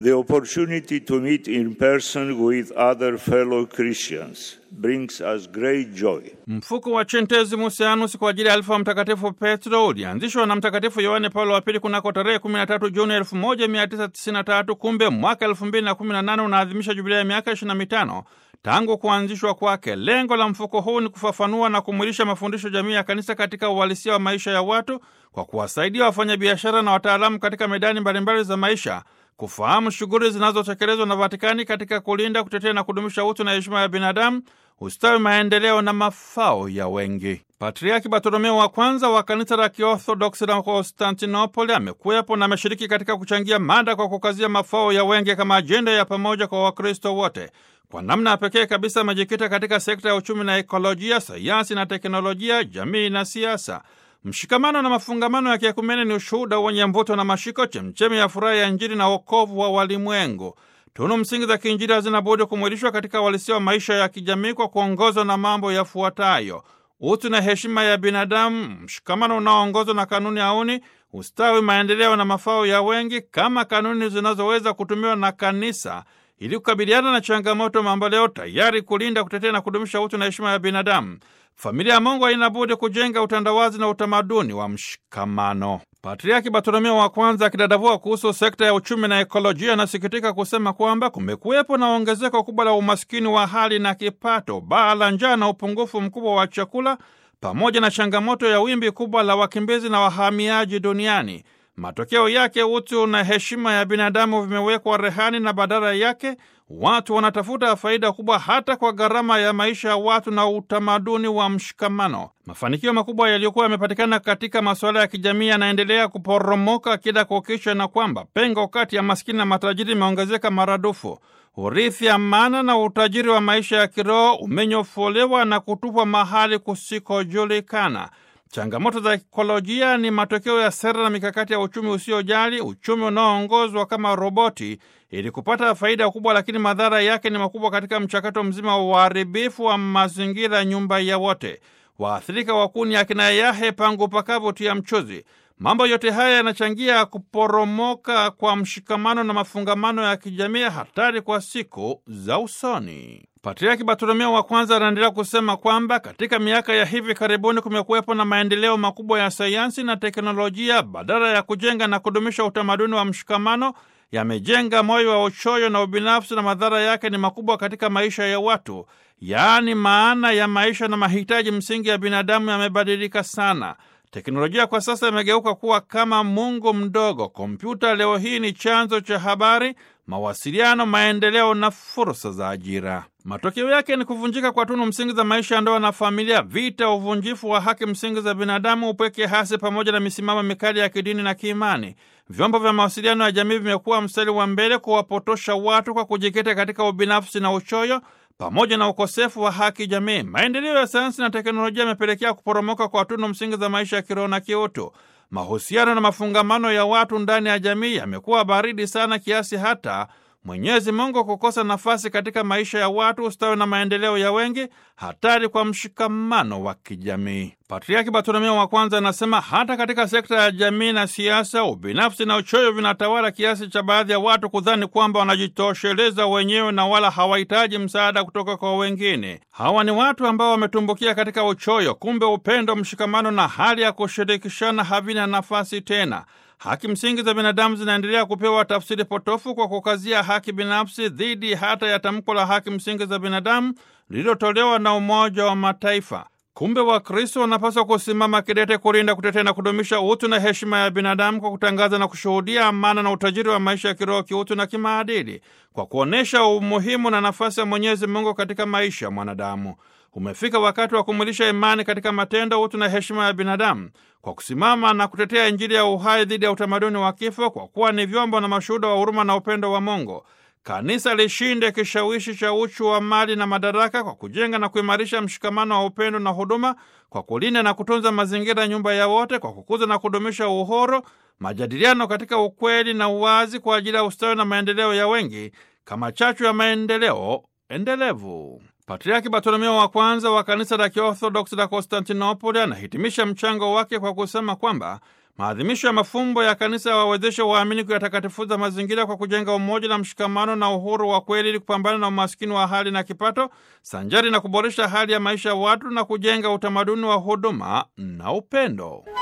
The opportunity to meet in person with other fellow Christians brings us great joy. Mfuko wa Centesimus Annus kwa ajili ya alifa wa Mtakatifu Petro ulianzishwa na Mtakatifu Yohane Paulo wa Pili kunako tarehe 13 Juni 1993. Kumbe mwaka 2018 unaadhimisha jubilia ya miaka 25 tangu kuanzishwa kwake. Lengo la mfuko huu ni kufafanua na kumwilisha mafundisho jamii ya kanisa katika uhalisia wa maisha ya watu kwa kuwasaidia wafanyabiashara na wataalamu katika medani mbalimbali za maisha kufahamu shughuli zinazotekelezwa na Vatikani katika kulinda, kutetea na kudumisha utu na heshima ya binadamu, ustawi, maendeleo na mafao ya wengi. Patriaki Bartolomeo wa kwanza wa kanisa la Kiorthodoksi la Konstantinopoli amekuwepo na ameshiriki katika kuchangia mada kwa kukazia mafao ya wengi kama ajenda ya pamoja kwa Wakristo wote. Kwa namna ya pekee kabisa amejikita katika sekta ya uchumi na ekolojia, sayansi na teknolojia, jamii na siasa. Mshikamano na mafungamano ya kiekumene ni ushuhuda wenye mvuto na mashiko, chemchemi ya furaha ya Injili na wokovu wa walimwengu. Tunu msingi za kiinjili hazina budi kumwilishwa katika uhalisia wa maisha ya kijamii kwa kuongozwa na mambo yafuatayo: utu na heshima ya binadamu, mshikamano unaoongozwa na kanuni auni, ustawi, maendeleo na mafao ya wengi, kama kanuni zinazoweza kutumiwa na kanisa ili kukabiliana na changamoto mamboleo, tayari kulinda, kutetea na kudumisha utu na heshima ya binadamu. Familia ya Mungu haina budi kujenga utandawazi na utamaduni wa mshikamano. Patriaki Bartolomeo wa kwanza akidadavua kuhusu sekta ya uchumi na ekolojia, anasikitika kusema kwamba kumekuwepo na ongezeko kubwa la umaskini wa hali na kipato, baa la njaa na upungufu mkubwa wa chakula, pamoja na changamoto ya wimbi kubwa la wakimbizi na wahamiaji duniani. Matokeo yake utu na heshima ya binadamu vimewekwa rehani na badala yake watu wanatafuta faida kubwa hata kwa gharama ya maisha ya watu na utamaduni wa mshikamano. Mafanikio makubwa yaliyokuwa yamepatikana katika masuala ya kijamii yanaendelea kuporomoka kila kukicha, na kwamba pengo kati ya maskini na matajiri imeongezeka maradufu. Urithi, amana na utajiri wa maisha ya kiroho umenyofolewa na kutupwa mahali kusikojulikana. Changamoto za ekolojia ni matokeo ya sera na mikakati ya uchumi usiojali, uchumi unaoongozwa kama roboti ili kupata faida kubwa, lakini madhara yake ni makubwa katika mchakato mzima wa uharibifu wa mazingira, nyumba ya wote. Waathirika wakuu ni akina yahe pangu pakavu tia mchuzi. Mambo yote haya yanachangia kuporomoka kwa mshikamano na mafungamano ya kijamii, hatari kwa siku za usoni. Patriaki Bartolomeo wa kwanza anaendelea kusema kwamba katika miaka ya hivi karibuni kumekuwepo na maendeleo makubwa ya sayansi na teknolojia, badala ya kujenga na kudumisha utamaduni wa mshikamano, yamejenga moyo wa uchoyo na ubinafsi, na madhara yake ni makubwa katika maisha ya watu. Yaani, maana ya maisha na mahitaji msingi ya binadamu yamebadilika sana. Teknolojia kwa sasa imegeuka kuwa kama mungu mdogo. Kompyuta leo hii ni chanzo cha habari, mawasiliano, maendeleo na fursa za ajira. Matokeo yake ni kuvunjika kwa tunu msingi za maisha ya ndoa na familia, vita, uvunjifu wa haki msingi za binadamu, upweke hasi, pamoja na misimamo mikali ya kidini na kiimani. Vyombo vya mawasiliano ya jamii vimekuwa mstari wa mbele kuwapotosha watu kwa kujikita katika ubinafsi na uchoyo pamoja na ukosefu wa haki jamii. Maendeleo ya sayansi na teknolojia yamepelekea kuporomoka kwa tunu msingi za maisha ya kiroho na kiutu. Mahusiano na mafungamano ya watu ndani ya jamii yamekuwa baridi sana kiasi hata Mwenyezi Mungu kukosa nafasi katika maisha ya watu, ustawi na maendeleo ya wengi, hatari kwa mshikamano wa kijamii. Patriaki Bartolomeo wa kwanza anasema hata katika sekta ya jamii na siasa, ubinafsi na uchoyo vinatawala kiasi cha baadhi ya watu kudhani kwamba wanajitosheleza wenyewe na wala hawahitaji msaada kutoka kwa wengine. Hawa ni watu ambao wametumbukia katika uchoyo. Kumbe upendo, mshikamano na hali ya kushirikishana havina nafasi tena. Haki msingi za binadamu zinaendelea kupewa tafsiri potofu kwa kukazia haki binafsi dhidi hata ya tamko la haki msingi za binadamu lililotolewa na Umoja wa Mataifa. Kumbe Wakristo wanapaswa kusimama kidete kulinda, kutetea na kudumisha utu na heshima ya binadamu kwa kutangaza na kushuhudia amana na utajiri wa maisha ya kiroho, kiutu na kimaadili, kwa kuonyesha umuhimu na nafasi ya Mwenyezi Mungu katika maisha ya mwanadamu. Umefika wakati wa kumwilisha imani katika matendo, utu na heshima ya binadamu kwa kusimama na kutetea Injili ya uhai dhidi ya utamaduni wa kifo, kwa kuwa ni vyombo na mashuhuda wa huruma na upendo wa Mungu. Kanisa lishinde kishawishi cha uchu wa mali na madaraka kwa kujenga na kuimarisha mshikamano wa upendo na huduma, kwa kulinda na kutunza mazingira, nyumba ya wote, kwa kukuza na kudumisha uhuru, majadiliano katika ukweli na uwazi, kwa ajili ya ustawi na maendeleo ya wengi, kama chachu ya maendeleo endelevu. Patriaki Bartolomeo wa kwanza wa kanisa la Kiorthodoksi la Konstantinopoli anahitimisha mchango wake kwa kusema kwamba Maadhimisho ya mafumbo ya kanisa yawawezeshe waamini kuyatakatifuza mazingira kwa kujenga umoja na mshikamano na uhuru wa kweli ili kupambana na umaskini wa hali na kipato, sanjari na kuboresha hali ya maisha ya watu na kujenga utamaduni wa huduma na upendo.